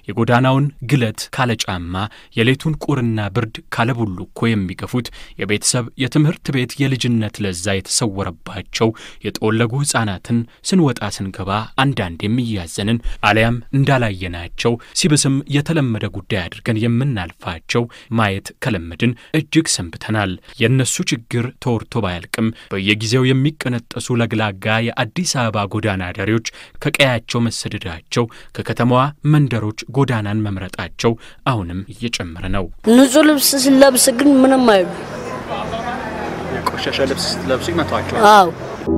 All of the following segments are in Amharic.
የጎዳናውን ግለት ካለ ጫማ፣ የሌቱን ቁርና ብርድ ካለ ቡልኮ የሚገፉት የቤተሰብ የትምህርት ቤት የልጅነት ለዛ የተሰወረባቸው የጠወለጉ ሕፃናትን ስንወጣ ስንገባ አንዳንድ የሚያዘንን አሊያም እንዳላየናቸው ሲብስም የተለመደ ጉዳይ አድርገን የምናልፋቸው ማየት ከለመድን እጅግ ሰንብተናል። የእነሱ ችግር ተወርቶ ባያልቅም በየጊዜው የሚቀነጠሱ ለግላጋ የአዲስ አበባ ጎዳና ዳሪዎች ከቀያቸው መሰደዳቸው፣ ከከተማዋ መንደሮች ጎዳናን መምረጣቸው አሁንም እየጨመረ ነው። ንጹህ ልብስ ስለብስ ግን ምንም አይሉ። ቆሻሻ ልብስ ስትለብሱ ይመቷቸዋል። አዎ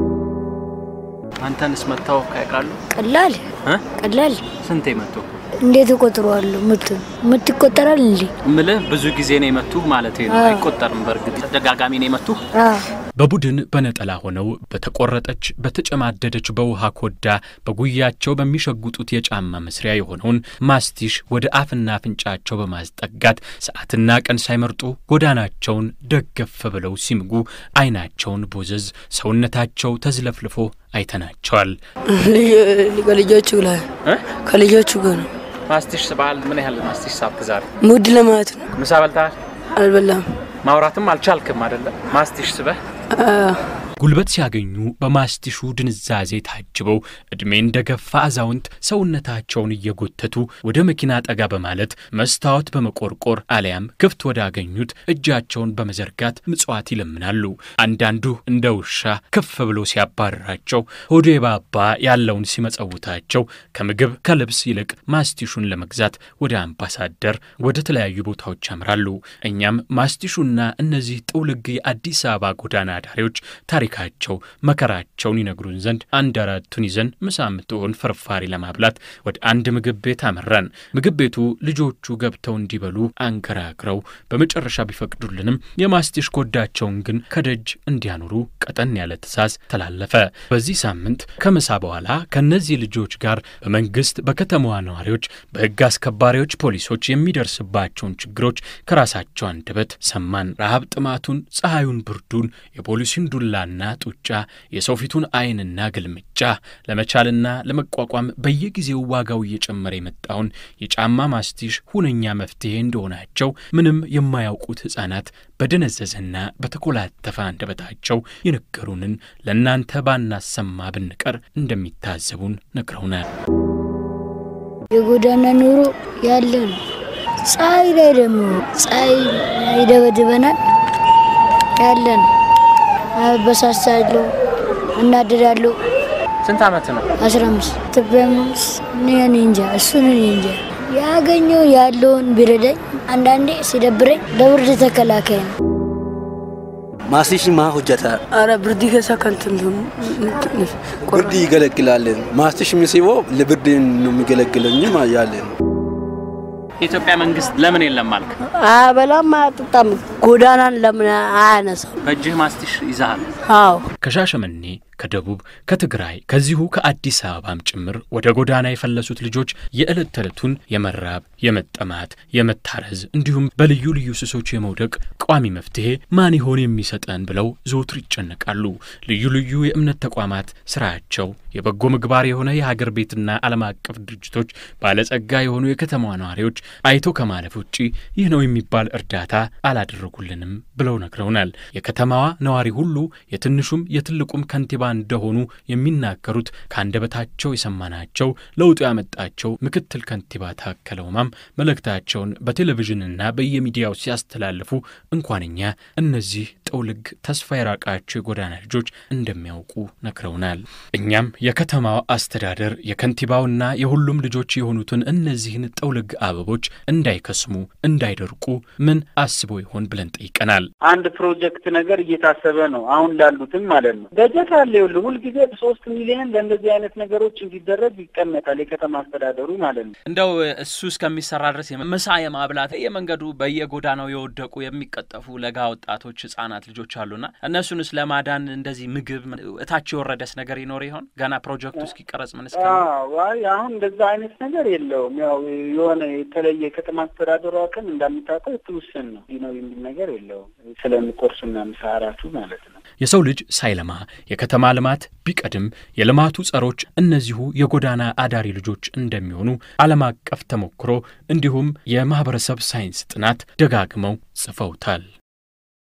አንተንስ መታው ያውቃሉ? ቀላል እ? ቀላል ስንቴ መቱ? እንዴት እቆጥረዋለሁ? ምት ምት ይቆጠራል እንዴ? ምልህ ብዙ ጊዜ ነው የመቱ ማለት ነው። አይቆጠርም። በእርግጥ ተደጋጋሚ ነው የመቱ። አዎ በቡድን በነጠላ ሆነው በተቆረጠች በተጨማደደች በውሃ ኮዳ በጉያቸው በሚሸጉጡት የጫማ መስሪያ የሆነውን ማስቲሽ ወደ አፍና አፍንጫቸው በማስጠጋት ሰዓትና ቀን ሳይመርጡ ጎዳናቸውን ደገፍ ብለው ሲምጉ ዓይናቸውን ቦዘዝ ሰውነታቸው ተዝለፍልፎ አይተናቸዋል። ከልጆቹ ላይ እ? ከልጆቹ ጋር ነው ማስቲሽ ስበሃል? ምን ያህል ማስቲሽ ሳብክ ዛሬ? ሙድ ለማለት ነው። ምሳ በልተሃል? አልበላም። ማውራትም አልቻልክም አይደለም? ማስቲሽ ስበህ አዎ ጉልበት ሲያገኙ በማስቲሹ ድንዛዜ ታጅበው ዕድሜ እንደ ገፋ አዛውንት ሰውነታቸውን እየጎተቱ ወደ መኪና ጠጋ በማለት መስታወት በመቆርቆር አሊያም ክፍት ወዳገኙት እጃቸውን በመዘርጋት ምጽዋት ይለምናሉ። አንዳንዱ እንደ ውሻ ከፍ ብሎ ሲያባርራቸው፣ ሆዱ የባባ ያለውን ሲመጸውታቸው ከምግብ ከልብስ ይልቅ ማስቲሹን ለመግዛት ወደ አምባሳደር ወደ ተለያዩ ቦታዎች ያምራሉ። እኛም ማስቲሹና እነዚህ ጥውልግ የአዲስ አበባ ጎዳና ዳሪዎች ታሪካቸው መከራቸውን ይነግሩን ዘንድ አንድ አራቱን ይዘን ምሳ የምትሆን ፍርፋሪ ለማብላት ወደ አንድ ምግብ ቤት አመራን። ምግብ ቤቱ ልጆቹ ገብተው እንዲበሉ አንገራግረው በመጨረሻ ቢፈቅዱልንም የማስቲሽ ኮዳቸውን ግን ከደጅ እንዲያኖሩ ቀጠን ያለ ትዕዛዝ ተላለፈ። በዚህ ሳምንት ከምሳ በኋላ ከእነዚህ ልጆች ጋር በመንግስት በከተማዋ ነዋሪዎች፣ በሕግ አስከባሪዎች፣ ፖሊሶች የሚደርስባቸውን ችግሮች ከራሳቸው አንደበት ሰማን። ረሃብ ጥማቱን፣ ፀሐዩን፣ ብርዱን፣ የፖሊሲን ዱላና ጡጫ፣ የሰው ፊቱን ዓይንና ግልምጫ ለመቻልና ለመቋቋም በየጊዜው ዋጋው እየጨመረ የመጣውን የጫማ ማስቲሽ ሁነኛ መፍትሄ እንደሆናቸው ምንም የማያውቁት ሕፃናት በደነዘዘና በተኮላተፈ አንደበታቸው የነገሩንን ለእናንተ ባናሰማ ብንቀር እንደሚታዘቡን ነግረውናል። የጎዳና ኑሮ ያለ ነው። ፀሐይ ላይ ደግሞ ፀሐይ ይደበድበናል ያለ ነው። አበሳሳለሁ፣ እናደዳለሁ። ስንት ዓመት ነው? አስራ አምስት ኢትዮጵያ ውስጥ እኔ እንጃ እሱን እኔ እንጃ ያገኘው ያለውን ቢረዳኝ አንዳንዴ ሲደብረኝ ለብርድ ተከላካይ ነው። ማስቲሽ ማ ሁጀታ አረ ብርድ ከሳ ከንትን ብርድ ይገለግላለን። ማስቲሽ የሚስቦ ለብርድ ነው የሚገለግለኝ ያለ ነው። የኢትዮጵያ መንግስት ለምን የለም አልክ? አበላም አያጠጣም። ጎዳናን ለምን አያነሳው? በእጅህ ማስቲሽ ይዛሃል። አዎ ከሻሸመኔ ከደቡብ ከትግራይ ከዚሁ ከአዲስ አበባም ጭምር ወደ ጎዳና የፈለሱት ልጆች የዕለት ተዕለቱን የመራብ የመጠማት የመታረዝ እንዲሁም በልዩ ልዩ ስሶች የመውደቅ ቋሚ መፍትሄ ማን ይሆን የሚሰጠን ብለው ዘውትር ይጨነቃሉ። ልዩ ልዩ የእምነት ተቋማት ስራቸው የበጎ ምግባር የሆነ የሀገር ቤትና ዓለም አቀፍ ድርጅቶች ባለጸጋ የሆኑ የከተማዋ ነዋሪዎች አይቶ ከማለፍ ውጪ ይህ ነው የሚባል እርዳታ አላደረጉልንም ብለው ነግረውናል። የከተማዋ ነዋሪ ሁሉ የትንሹም የትልቁም ከንቲባ እንደሆኑ የሚናገሩት ከአንደበታቸው የሰማናቸው ለውጡ ያመጣቸው ምክትል ከንቲባ ታከለ ኡማም መልእክታቸውን በቴሌቪዥንና በየሚዲያው ሲያስተላልፉ እንኳንኛ እነዚህ ጠውልግ ተስፋ የራቃቸው የጎዳና ልጆች እንደሚያውቁ ነግረውናል። እኛም የከተማው አስተዳደር የከንቲባውና የሁሉም ልጆች የሆኑትን እነዚህን ጠውልግ አበቦች እንዳይከስሙ እንዳይደርቁ ምን አስቦ ይሆን ብለን ጠይቀናል። አንድ ፕሮጀክት ነገር እየታሰበ ነው አሁን ላሉትም ማለት ነው። በጀት አለ ይኸውልህ፣ ሁልጊዜ ሶስት ሚሊዮን ለእንደዚህ አይነት ነገሮች እንዲደረግ ይቀመጣል የከተማ አስተዳደሩ ማለት ነው። እንደው እሱ እስከሚሰራ ድረስ ምሳ የማብላት የመንገዱ በየጎዳናው የወደቁ የሚቀጠፉ ለጋ ወጣቶች፣ ህጻናት ልጆች አሉና እነሱንስ ለማዳን እንደዚህ ምግብ እታች የወረደስ ነገር ይኖር ይሆን? ገና ፕሮጀክቱ እስኪቀረጽ ምን እስከ ዋይ አሁን እንደዛ አይነት ነገር የለውም። ያው የሆነ የተለየ የከተማ አስተዳደሩ አቅም እንደምታውቀው ትውስን ነው ነው የሚል ነገር የለውም። ስለሚቆርሱና ምሳ እራቱ ማለት ነው። የሰው ልጅ ሳይለማ የከተማ ልማት ቢቀድም የልማቱ ጸሮች እነዚሁ የጎዳና አዳሪ ልጆች እንደሚሆኑ ዓለም አቀፍ ተሞክሮ እንዲሁም የማኅበረሰብ ሳይንስ ጥናት ደጋግመው ጽፈውታል።